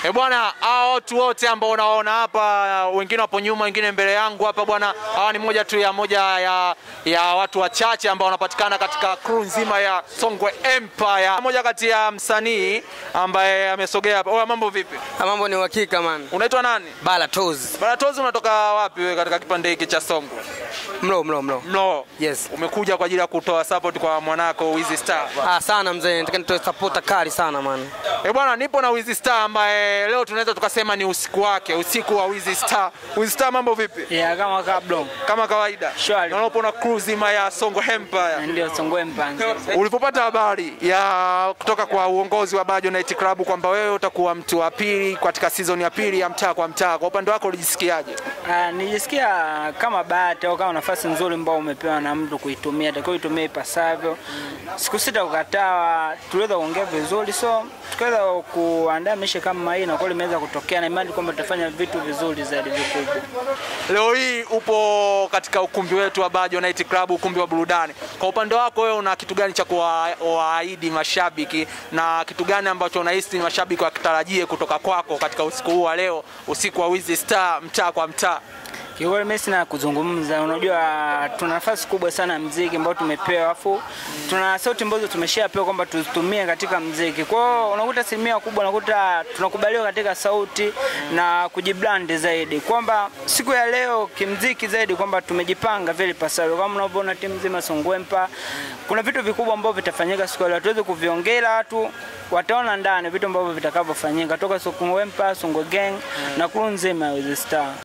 E bwana, hao watu wote ambao unaona hapa, wengine wapo nyuma, wengine mbele yangu hapa bwana, hawa ni moja tu ya moja ya, ya watu wachache ambao wanapatikana katika crew nzima ya Songwe Empire. Moja kati ya msanii ambaye amesogea hapa. Oya, mambo vipi? Ha, mambo ni uhakika man. Unaitwa nani? Bala toes. Baratozi, unatoka wapi wewe katika kipande hiki cha Songwe? Mlo mlo mlo. Mlo. Yes. Umekuja kwa ajili ya kutoa support kwa mwanako Wizzy Star. Ah, sana mzee, nataka nitoe support kali sana man. Eh bwana, nipo na Wizzy Star ambaye leo tunaweza tukasema ni usiku wake, usiku wa Wizzy Star. Wizzy Star, mambo vipi? Ya kama kablo Kama kawaida. Shwari. Naona upo na crew zima ya Songwe Empire. ndio Songwe mpanzi. Ulipopata habari ya kutoka kwa uongozi wa Bajo Night Club kwamba wewe utakuwa mtu wa pili katika season ya pili ya mtaa kwa mtaa, kwa upande wako ulijisikiaje? Ah, nijisikia kama bahati au kama nafasi nzuri ambao umepewa na mtu kuitumia, takiwa itumie ipasavyo. Siku sita kukataa, tuliweza kuongea vizuri, so tukaweza kuandaa mishe kama hii na kweli imeweza kutokea, na imani kwamba tutafanya vitu vizuri zaidi vikubwa. Leo hii upo katika ukumbi wetu wa Bajo Night Club, ukumbi wa burudani. Kwa upande wako wewe una kitu gani cha kuwaahidi mashabiki na kitu gani ambacho unahisi mashabiki wakitarajie kutoka kwako katika usiku huu wa leo, usiku wa Wizzy Star, mtaa kwa mtaa? Kiukweli mimi sina kuzungumza, unajua tuna nafasi kubwa sana ya mziki ambao tumepewa, afu tuna sauti ambazo tumeshapewa kwamba tuzitumie katika mziki. Kwa hiyo unakuta asilimia kubwa unakuta tunakubaliwa katika sauti na kujibrand zaidi, kwamba siku ya leo kimziki zaidi kwamba tumejipanga vile pasavyo, kama unavyoona timu nzima Songwempa, kuna vitu vikubwa ambavyo vitafanyika siku ya leo, hatuwezi kuviongea watu wataona ndani vitu ambavyo vitakavyofanyika toka Songwempa, Songwe Gang na crew nzima ya Wizzy Star.